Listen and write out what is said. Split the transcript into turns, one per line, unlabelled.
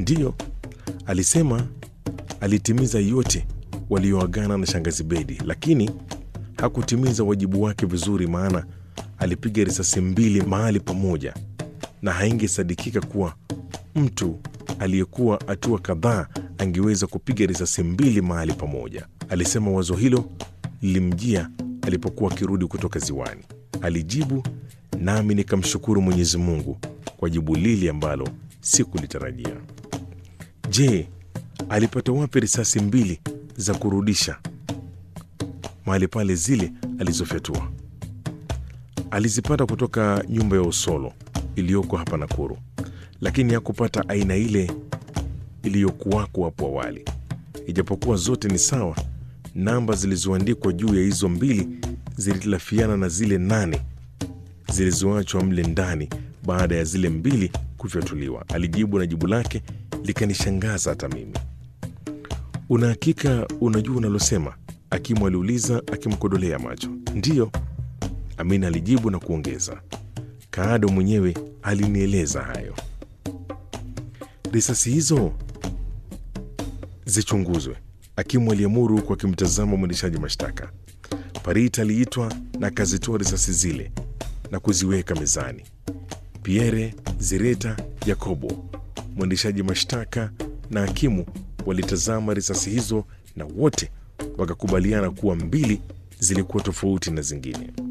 Ndiyo, alisema alitimiza yote walioagana na shangazi Bedi, lakini hakutimiza wajibu wake vizuri, maana alipiga risasi mbili mahali pamoja, na haingesadikika kuwa mtu aliyekuwa hatua kadhaa angeweza kupiga risasi mbili mahali pamoja. Alisema wazo hilo lilimjia alipokuwa akirudi kutoka ziwani. Alijibu, nami nikamshukuru Mwenyezi Mungu kwa jibu lile ambalo sikulitarajia. Je, alipata wapi risasi mbili za kurudisha mahali pale zile alizofyatua? Alizipata kutoka nyumba ya Usolo iliyoko hapa Nakuru, lakini hakupata aina ile iliyokuwako hapo awali. Ijapokuwa zote ni sawa, namba zilizoandikwa juu ya hizo mbili zilitilafiana na zile nane zilizoachwa mle ndani baada ya zile mbili kufyatuliwa. Alijibu na jibu lake likanishangaza hata mimi. Una hakika unajua unalosema? Hakimu aliuliza akimkodolea macho. Ndiyo, Amina alijibu na kuongeza, Kaado mwenyewe alinieleza hayo. Risasi hizo zichunguzwe, hakimu aliamuru huku akimtazama mwendeshaji mashtaka. Parit aliitwa na akazitoa risasi zile na kuziweka mezani. Pierre, Zireta, Yakobo, mwendeshaji mashtaka na hakimu walitazama risasi hizo na wote wakakubaliana kuwa mbili zilikuwa tofauti na zingine.